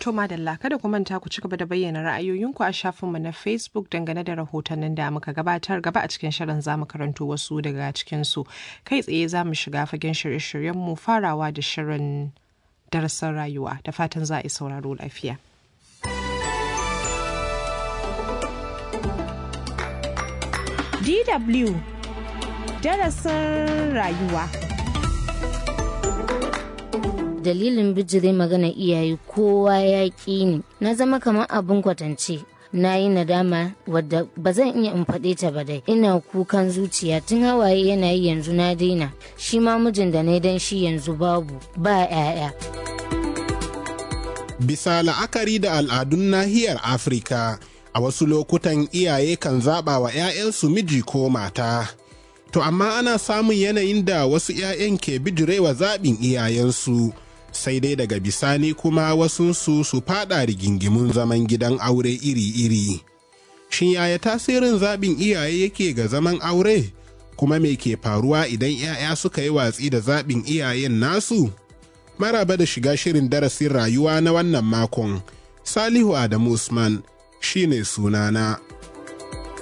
To madalla kada ku manta ku ci gaba da bayyana ra'ayoyinku a shafinmu na Facebook dangane da rahotannin da muka gabatar gaba a cikin shirin za mu karanto wasu daga cikinsu. Kai tsaye za mu shiga fagen shirye-shiryenmu farawa da shirin darasin rayuwa da fatan za a yi sauraro lafiya. DW darasin rayuwa. dalilin bijire magana iyaye kowa ya ƙi ni na zama kamar abin kwatance na yi nadama wadda ba zan iya in faɗe ta ba dai ina kukan zuciya tun hawaye yana yi yanzu na daina shi ma mijin da na dan shi yanzu babu ba 'ya'ya bisa la'akari da al'adun nahiyar afirka a wasu lokutan iyaye kan zaɓa wa 'ya'yansu miji ko mata to amma ana samun yanayin da wasu 'ya'yan ke bijirewa zaɓin iyayensu sai dai daga bisani kuma wasunsu su fada rigingimun zaman gidan aure iri-iri. Shin yaya tasirin zaɓin iyaye yake ga zaman aure? Kuma me ke faruwa idan 'ya'ya suka yi watsi da zaɓin iyayen nasu? Maraba da shiga shirin darasin rayuwa na wannan makon, Salihu Adamu Usman shi ne sunana.